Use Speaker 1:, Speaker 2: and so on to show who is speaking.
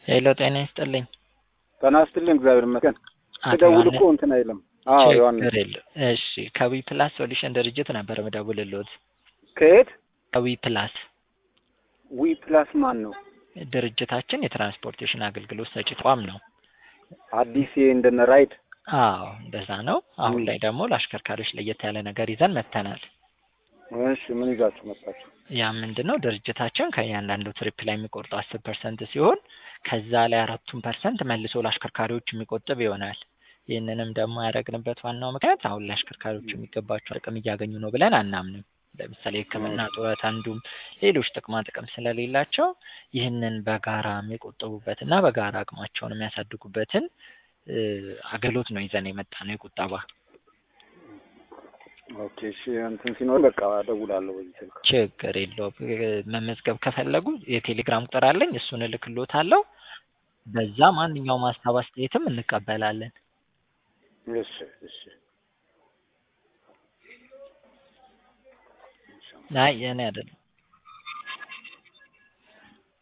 Speaker 1: ሄሎ ጤና ይስጥልኝ።
Speaker 2: ጤና ይስጥልኝ። እግዚአብሔር ይመስገን።
Speaker 1: አቶ
Speaker 2: ስደውል
Speaker 1: ዮሐንስ
Speaker 2: እኮ እንትን አይልም። አዎ ዮሐንስ
Speaker 1: ችግር የለም። እሺ ከዊ ፕላስ ሶሉሽን ድርጅት ነበር ምደውልልዎት።
Speaker 2: ከየት
Speaker 1: ከዊ ፕላስ
Speaker 2: ዊ ፕላስ ማን ነው?
Speaker 1: ድርጅታችን የትራንስፖርቴሽን አገልግሎት ሰጪ ተቋም ነው።
Speaker 2: አዲስ እንደነ ራይድ
Speaker 1: አዎ እንደዛ ነው። አሁን ላይ ደግሞ ለአሽከርካሪዎች ለየት ያለ ነገር ይዘን መጥተናል።
Speaker 2: እሺ ምን ይዛችሁ መጣችሁ?
Speaker 1: ያ ምንድን ነው ድርጅታችን ከእያንዳንዱ ትሪፕ ላይ የሚቆርጠው አስር ፐርሰንት ሲሆን ከዛ ላይ አራቱን ፐርሰንት መልሶ ለአሽከርካሪዎች የሚቆጥብ ይሆናል። ይህንንም ደግሞ ያደረግንበት ዋናው ምክንያት አሁን ለአሽከርካሪዎች የሚገባቸው ጥቅም እያገኙ ነው ብለን አናምንም። ለምሳሌ ሕክምና፣ ጡረት፣ አንዱም ሌሎች ጥቅማ ጥቅም ስለሌላቸው ይህንን በጋራ የሚቆጥቡበት እና በጋራ አቅማቸውን የሚያሳድጉበትን እ አገልግሎት ነው ይዘን የመጣ ነው የቁጠባ
Speaker 2: ኦኬ እሺ እንትን ሲኖር በቃ እደውላለሁ በዚህ ስልክ።
Speaker 1: ችግር የለውም። እ መመዝገብ ከፈለጉ የቴሌግራም ቁጥር አለኝ፣ እሱን እልክልዎታለሁ። በዛ ማንኛውም ሀሳብ አስተያየትም እንቀበላለን።
Speaker 2: እሺ እሺ
Speaker 1: አይ የኔ አይደለም።